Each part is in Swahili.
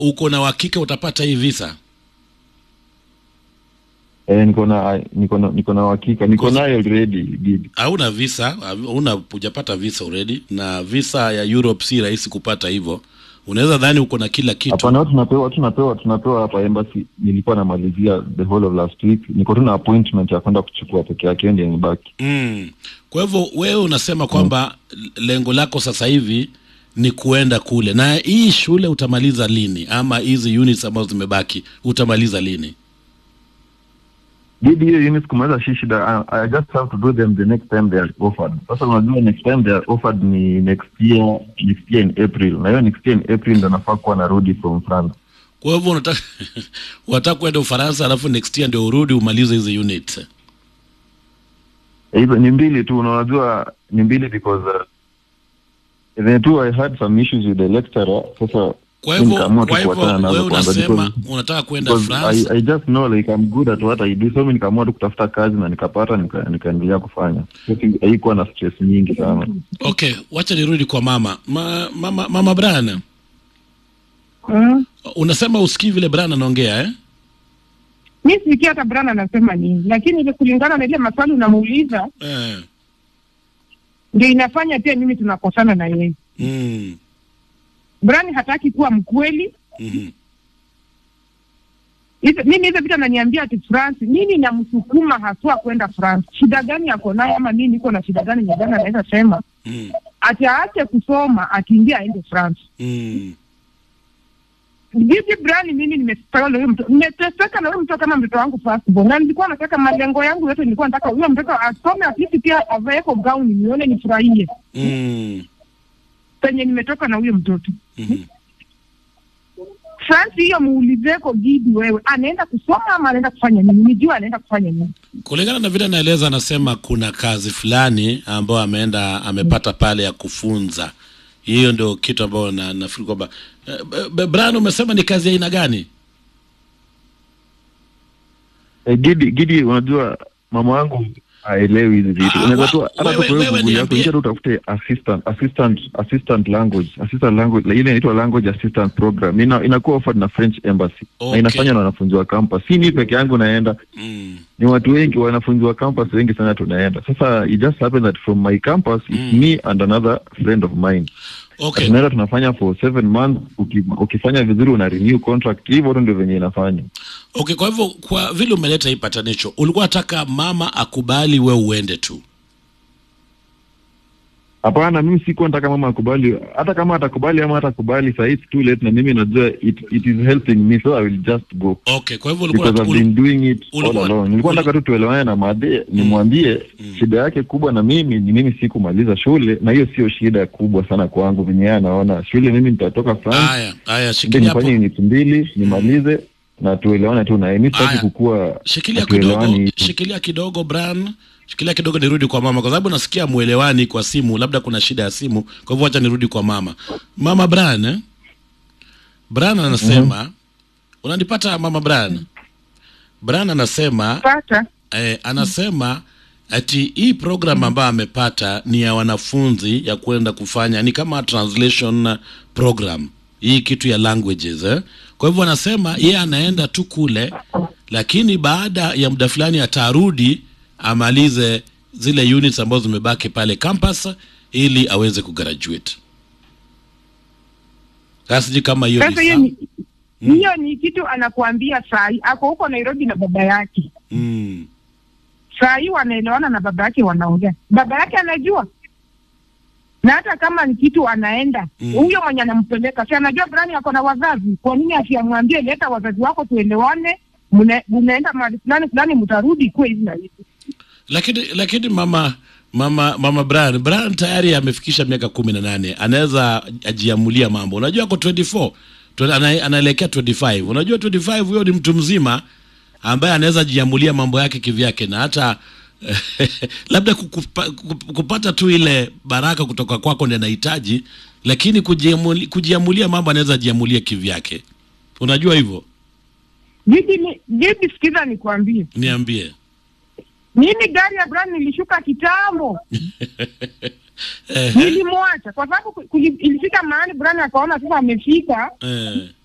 uko na uhakika utapata hii visa Eh, niko na niko na niko na uhakika niko Kosi- nayo already Gidi. hauna visa hauna hujapata visa already na visa ya Europe si rahisi kupata hivyo unaweza dhani uko na kila kitu Hapana, watu tunapewa tunapewa tunapewa hapa embassy. Nilikuwa namalizia the whole of last week, niko tu na appointment ya kwenda kuchukua peke yake, hiyo ndio imebaki. mm. kwa hivyo wewe unasema kwamba lengo lako sasa hivi ni kuenda kule na hii shule utamaliza lini ama hizi units ambazo zimebaki utamaliza lini Gidi, hiyo units kumaliza shi shida. I, I just have to do them the next time they are offered. Sasa unajua next time they are offered ni next year, next year in April, na hiyo next year in April ndo nafaa kuwa narudi from France. kwa hivyo unataka unataka kwenda ufaransa alafu next year ndio urudi umalize hizi units Eh, hizo ni mbili tu, na unajua ni mbili because uh, then too I had some issues with the lecturer. Sasa kwa mimi hivyo nikaamua tu kwa hivyo kuachana nazo wewe kwanza unasema because- unataka kwenda because France I, I just know like I'm good at what I do, so mimi nikaamua tu kutafuta kazi na nikapata, nika- nikaendelea kufanya. So, si- haikuwa na stress nyingi sana. okay wacha nirudi kwa mama Ma, mama mama Brian Mm. unasema usikii vile Brian anaongea eh Mi sikia hata Brian anasema nini, lakini ile kulingana na ile maswali unamuuliza eh ndio inafanya pia mimi tunakosana na yeye. mm. Brian hataki kuwa mkweli. mhm. Hizo- Mimi hizo vitu ananiambia ati France, nini namsukuma haswa kwenda France? Shida gani ako nayo ama mimi niko na shida gani nyingine anaweza sema Mm. ati aache kusoma akiingia aende France. Mm. Vipi Brian, mimi nimeteseka na huyo mtoto, nimeteseka na huyo mtoto kama mtoto wangu firstborn, na nilikuwa nataka malengo yangu yote, nilikuwa nataka huyo mtoto asome, at least pia avaeko gauni nione nifurahie Mm. penye nimetoka na huyo mtoto. Mhm. France hiyo muulizeko Gidi, wewe anaenda kusoma ama anaenda kufanya nini? Nijua anaenda kufanya nini. kulingana na vile anaeleza anasema kuna kazi fulani ambayo ameenda amepata pale ya kufunza hiyo ndio kitu ambayo na, nafikiri kwamba eh, B- Brian umesema ni kazi ya aina gani Eh, Gidi, Gidi, unajua mama wangu haelewi hizi vitu. Ah, Unaweza wa- tu hata wewe- tu wewe kwa Google yako niambie. ingia tu utafute assistant assistant assistant language assistant language ile inaitwa language assistant program. Ina, inakuwa offered na French embassy Okay. na inafanywa na wanafunzi wa campus. Si mimi peke yangu naenda, mm. ni watu wengi wanafunzi wa campus wengi sana tunaenda. Sasa it just happened that from my campus it's Mm. me and another friend of mine. okay Tunaenda tunafanya for seven months. Uki, ukifanya vizuri una renew contract. Hivyo tu ndio venye inafanya. okay kwa hivyo kwa vile umeleta hii patanisho ulikuwa nataka mama akubali we uende tu Hapana, mimi sikuwa nataka mama akubali. Hata kama atakubali ama hatakubali, saa hii it's too late, na mimi najua it, it is helping me so I will just go okay kwa hivyo ulikuwa because I've ul- been doing it all ulikuwa- along. Nilikuwa ul- nataka tu tuelewane na Made, nimwambie shida yake kubwa na mimi ni mimi sikumaliza shule, na hiyo sio shida kubwa sana kwangu venye yeye anaona shule. Mimi nitatoka France haya haya ndio shikilia hapo nifanye unit mbili nimalize na tuelewane tu naye. Mimi sitaki Haya. kukua shikilia hatuelewani kidogo hivi. shikilia kidogo Brian shikilia kidogo nirudi kwa mama kwa sababu nasikia mwelewani kwa simu labda kuna shida ya simu kwa hivyo acha nirudi kwa mama mama Brian eh? Brian anasema unanipata mama Brian Brian anasema Pata eh, anasema ati hii program ambayo amepata ni ya wanafunzi ya kwenda kufanya ni kama translation program hii kitu ya languages eh? kwa hivyo anasema yeye anaenda tu kule lakini baada ya muda fulani atarudi amalize zile units ambazo zimebaki pale campus ili aweze kugraduate sasa sijui kama hiyo sasa, ni hiyo sawa. ni hiyo ni kitu anakuambia saa hii, ako huko Nairobi na baba yake. mm. Saa hii wanaelewana na baba yake, wanaongea, baba yake anajua na hata kama ni kitu anaenda Mm. huyo mwenye anampeleka si anajua Brian ako na wazazi. Kwa nini asiamwambie leta wazazi wako tuelewane, mna- mnaenda mahali fulani fulani, mtarudi kuwe hivi na hivi. lakini lakini mama mama mama Brian Brian tayari amefikisha miaka kumi na nane anaweza ajiamulia mambo unajua ako 24 Twe- ana- anaelekea 25 unajua 25 huyo ni mtu mzima ambaye anaweza jiamulia mambo yake kivyake na hata labda kukupa, kup- kupata tu ile baraka kutoka kwako ndio anahitaji lakini kujiamuli, kujiamulia mambo anaweza jiamulia kivyake unajua hivyo Bibi, ni- bibi, sikiza nikwambie, niambie mimi gari ya Brian nilishuka kitambo, eh, nilimwacha kwa sababu ku- kuli- ilifika mahali Brian akaona sasa amefika, eh,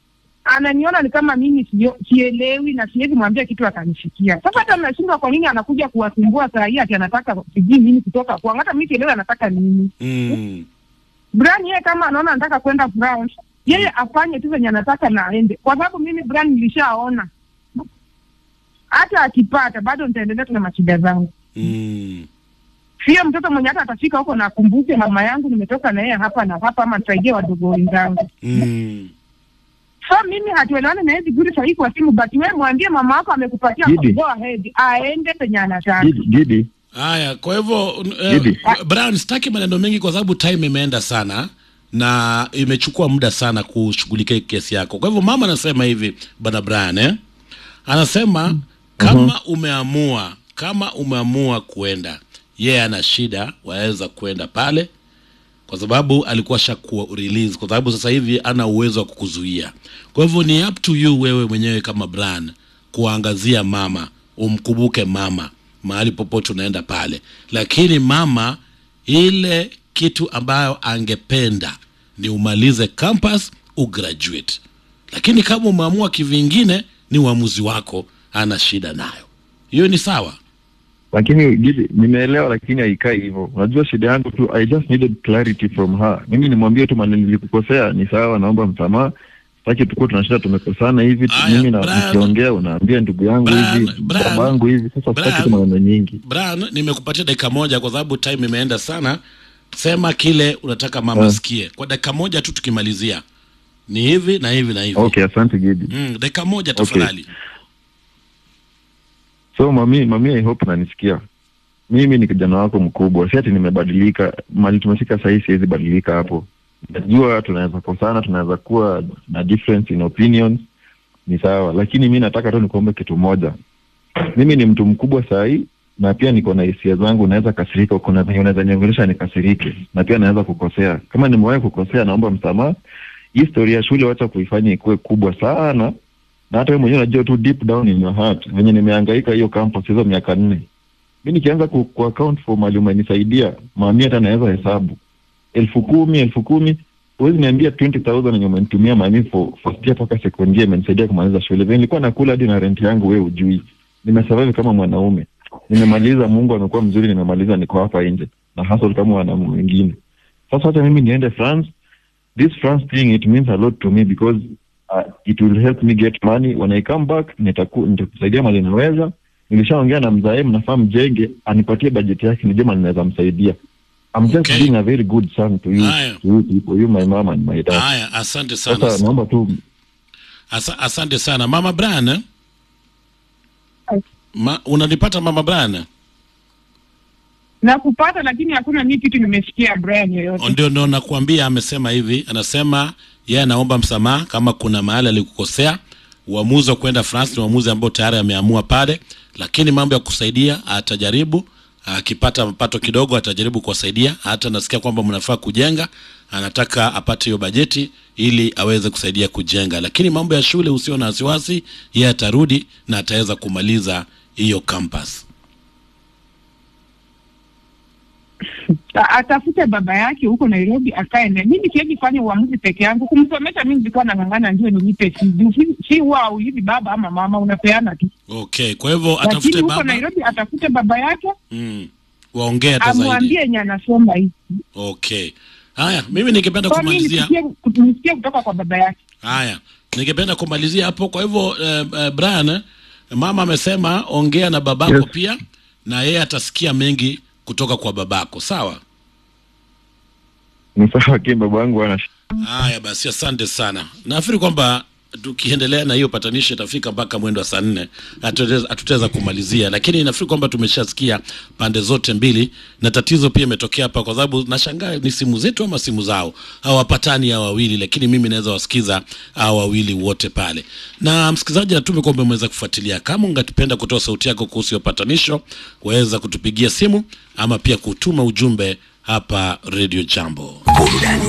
ananiona ni kama mimi sio- sielewi na siwezi mwambia kitu akanifikia. Sasa hata nashindwa kwa nini anakuja kuwasumbua saa hii ati anataka sijui nini kutoka kwangu, hata mimi sielewi anataka nini. mm. Brian yeye kama anaona anataka kwenda France, yeye afanye tu venye anataka na aende, kwa sababu mimi Brian nilishaona hata akipata bado nitaendelea tu na mashida zangu. Mm. Sio mtoto mwenye hata atafika huko na akumbuke mama yangu nimetoka na yeye hapa na hapa, ama nisaidie wadogo wenzangu. Mm. So mimi hatuelewani na hizi guri sahii kwa simu, but wewe mwambie mama wako amekupatia Gidi. go ahead, aende penye anataka. Gidi, Gidi, Haya, kwa hivyo uh, Gidi. Brian, sitaki maneno mengi kwa sababu time imeenda sana na imechukua muda sana kushughulikia kesi yako. Kwa hivyo mama anasema hivi, bwana Brian eh? Anasema kama umeamua kama umeamua kuenda, yeye ana shida, waweza kuenda pale kwa sababu alikuwa shakuwa release, kwa sababu sasa hivi ana uwezo wa kukuzuia. Kwa hivyo ni up to you wewe mwenyewe kama Brian kuangazia mama, umkumbuke mama mahali popote unaenda pale, lakini mama, ile kitu ambayo angependa ni umalize campus ugraduate, lakini kama umeamua kivingine, ni uamuzi wako, ana shida nayo, hiyo ni sawa. lakini Gidi, nimeelewa, lakini haikai hivyo. Unajua shida yangu tu, I just needed clarity from her. Mimi nimwambie tu maneno nilikukosea, ni sawa, naomba msamaha. Sitaki tukuwa tunashinda tumekosana hivi tu, Aya, mimi na Brian. nikiongea unaambia ndugu yangu Brian, hivi, Brian, babangu hivi. Sasa Brian. sitaki tu maneno nyingi. Brian, nimekupatia dakika moja kwa sababu time imeenda sana. Sema kile unataka mama Ah. asikie kwa dakika moja tu, tukimalizia ni hivi na hivi na hivi. Okay, asante Gidi. Mm, dakika moja tafadhali. So mami, mami, I hope nanisikia. Mimi ni kijana wako mkubwa, si ati nimebadilika. Mali tumefika sahii, siwezi badilika hapo. Najua tunaweza kosana, tunaweza kuwa na difference in opinions, ni sawa, lakini mi nataka tu nikuombe kitu moja. Mimi ni mtu mkubwa sahii na pia niko na hisia zangu, naweza kasirika. Kuna venye unaweza niongelesha nikasirike, na pia naweza kukosea. Kama nimewahi kukosea, naomba msamaha. Hii story ya shule wacha kuifanya ikuwe kubwa sana na hata wewe mwenyewe unajua tu deep down in your heart venye nimehangaika hiyo campus hizo miaka nne. Mi nikianza ku, ku account for mali umenisaidia mami, hata naweza hesabu elfu kumi elfu kumi huwezi niambia 20000 yenye umenitumia mami for first year mpaka second year imenisaidia kumaliza shule. Venye nilikuwa nakula hadi na rent yangu, wewe ujui. Nimesurvive kama mwanaume, nimemaliza. Mungu amekuwa mzuri, nimemaliza, niko hapa nje na hustle kama wanaume wengine. Sasa hata mimi niende France, this France thing it means a lot to me because uh, it will help me get money when I come back. Nitaku, nitakusaidia mali naweza. Nilishaongea na mzae, mnafaa mjenge, anipatie bajeti yake, nijue mali naweza msaidia. I'm just Okay. being a very good son to you, Haya. to you people, you my mom and my dad. Haya, asante sana. Sasa naomba tu Asa, asante sana mama Brian. eh? Ma, unanipata mama Brian? na kupata, lakini hakuna mi kitu nimesikia Brian yoyote. Ndio, ndio nakuambia, amesema hivi, anasema yeye anaomba msamaha kama kuna mahali alikukosea. Uamuzi wa kwenda France ni uamuzi ambao tayari ameamua pale, lakini mambo ya kusaidia atajaribu. Akipata mapato kidogo atajaribu kuwasaidia. Hata nasikia kwamba mnafaa kujenga, anataka apate hiyo bajeti ili aweze kusaidia kujenga, lakini mambo ya shule, usio na wasiwasi, yeye atarudi na ataweza kumaliza hiyo campus. A- atafute baba yake huko Nairobi akae naye. Mimi siwezi fanya uamuzi peke yangu. Kumsomesha mimi nilikuwa nang'ang'ana ndio nilipe fee. Juu si- si huwa haulipi baba ama mama, unapeana tu. Okay, kwa hivyo Lakini atafute huko baba Nairobi atafute baba yake, mm, waongee hata zaidi. amwambie yenye anasoma hii. Okay. Haya, mimi ningependa Kwa mimi kumalizia. nisikie nisikie kutoka kwa baba yake. Haya, ningependa kumalizia hapo. Kwa hivyo eh, eh, Brian, eh, mama amesema ongea na babako Yes. pia, na yeye atasikia mengi kutoka kwa babako. Sawa. ni sawa, lakini baba yangu ana Haya basi, asante sana. Nafikiri kwamba tukiendelea na hiyo patanisho itafika mpaka mwendo wa saa nne, hatutaweza hatutaweza kumalizia, lakini nafikiri kwamba tumeshasikia pande zote mbili, na tatizo pia imetokea hapa, kwa sababu nashangaa ni simu zetu ama simu zao, hawapatani hawa wawili, lakini mimi naweza wasikiza hawa wawili wote pale. Na msikilizaji, natume kwamba umeweza kufuatilia. Kama ungatupenda kutoa sauti yako kuhusu hiyo patanisho, waweza kutupigia simu ama pia kutuma ujumbe hapa Radio Jambo.